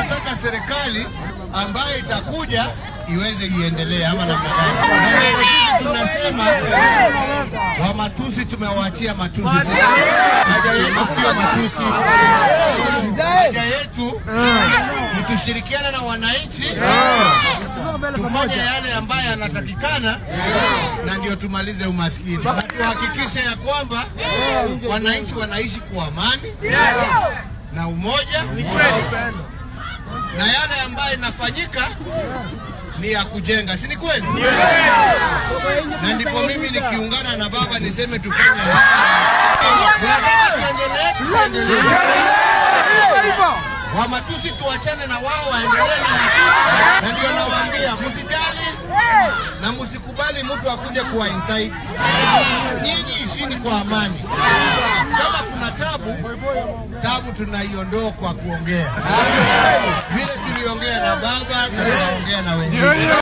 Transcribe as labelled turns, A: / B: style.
A: tunataka serikali ambayo itakuja iweze iendelee ama namna gani? Na ndipo sisi tunasema wa matusi tumewaachia matusi. Sasa haja yetu sio matusi, haja yetu ni tushirikiane na wananchi tufanye yale ambayo yanatakikana, na ndio tumalize umaskini na tuhakikishe ya kwamba wananchi wanaishi kwa amani na umoja, na yale ambayo inafanyika ni ya kujenga, si ni kweli? Na ndipo mimi nikiungana na baba niseme tufanye tunataka tuendelee, tusiendelee wa matusi tuachane na wao waendelee na matusi, na ndio nawaambia msijali na msikubali mtu akuje kuwa insight. Nyinyi ishini kwa amani. Kama kuna tabu, tabu tunaiondoa kwa kuongea, vile tuliongea na baba na tunaongea na wengine.